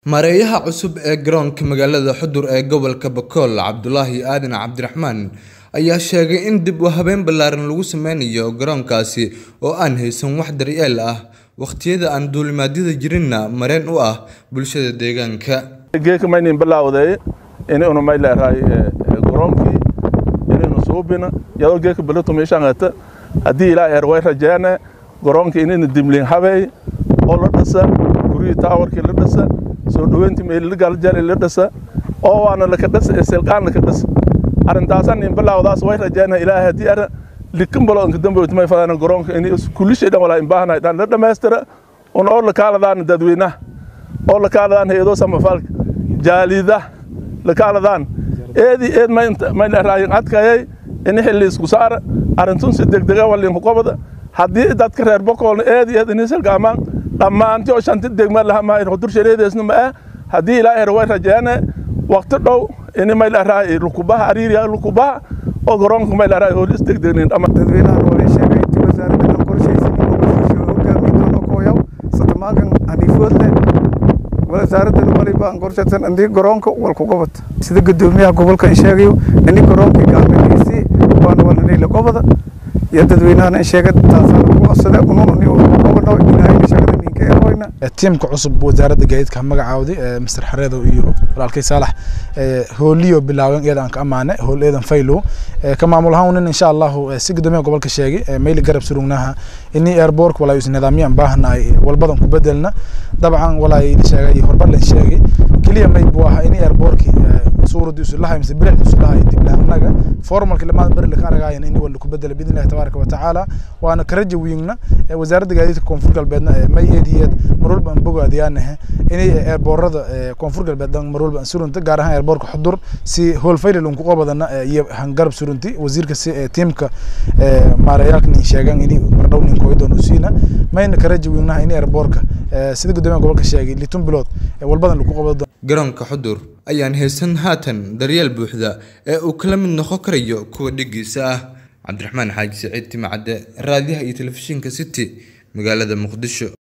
Maareeyaha cusub ee garoonka magaalada Xudur ee gobolka Bakool Cabdulaahi Aadan Cabdiraxmaan ayaa sheegay in dib u habeyn ballaaran lagu sameynayo garoonkaasi oo aan haysan wax daryeel ah waqtiyada aan duulimaadyada jirinna mareen u ah bulshada deegaanka. geeka maynin bilaawday inaynu may leerahay garoonkii inaynu suubina yadoo geeka bilato meeshaangata haddii ilaa eer way rajeene garoonkii inaynu dimlin habeey oo la dhisa guryihii taawarkii la dhisa soo dhoweyntii meelilagaaljali la dhisa oo waana laka dhisa ee silqaan laka dhisa arrintaasan in bilaawdaas way rajeene ilaahay haddii ara likin balo inka damboyt may fadaan garoonka in kullishay dhan walaa imbaahana dhan la dhammaystira un oo lakaaladaan dadweynaha oo lakaaladaan hay-adoo samafalka jaalida lakaaladaan eedii eed may leeraayin adkayay ini xilli isku saara arrintun si degdega walinku qobada haddii dadka reer bokoolna eedii eed ini silgaamaan dhammaantii oo shanti degma lahamaayin hudur shareedeesna ma ah haddii ilaa her way rajeene waqti dhow ini may leeraay lukubaha ariiriya lukubaha oo garoonka may leeraay oo is degdegnin dhamma dadweynaha loola sheegay intii wasaaradda la qorshaysan inuu bulsho hogaamiye doono kooyaw satamaankan haniifoodle wasaaradda waliba aan qorshaysan indii garoonka walku gobod sida gudoomiyaha gobolka in sheegayo ini garoonkii gaalmeedkiisi waana walanayla gobada iyo dadweynahana in sheega taasaan ugu codsada unununi gobodho ilaahayna sheegada ninka eroyna tiimka cusub wasaaradda gaadiidka magacaawday mister xareedow iyo walaalkay saalax hooliyo bilaawen eedan ka amaane hool eedan faylow ka maamul ahaan nin insha allahu si gudoomiyaha gobolka sheegay mayli garab surugnaha ini airbork walaa is nidaamyaan baahnaay walbadan ku bedelna dabcan walaa sheegay horbarlan sheegay keliya may buu ahaa ini airborki suuradii isu lahay mise bilicdi isu lahay diblaanaga formalki lamaad bari laka aragaayana ini wala ku bedela biidn illahi tabaaraka wa tacaala waana karaja wiingna wasaaradda gaadiidka koonfur galbeedna may eediyeed mar walba aan bogaadiyaanahe inay airboorada koonfur galbeed mar walba aan surunta gaar ahaan airboorka xudur si hool faylal unku qobadana iyo hangarab surunti wasiirka si tiimka maareeyaalka nin sheegan ini mardhow nin kooydoon usiina mayna karaja wiingnaha ini airboorka sida gudoomiyaha gobolka sheegay litun bilood walbadan lagu qabado garoonka xudur ayaan haysan haatan daryeel buuxda ee uu kala mid noqon karayo kuwa dhigiisa ah cabdiraxmaan xaaji saciid timacadde raadiyaha iyo telefishinka city magaalada muqdisho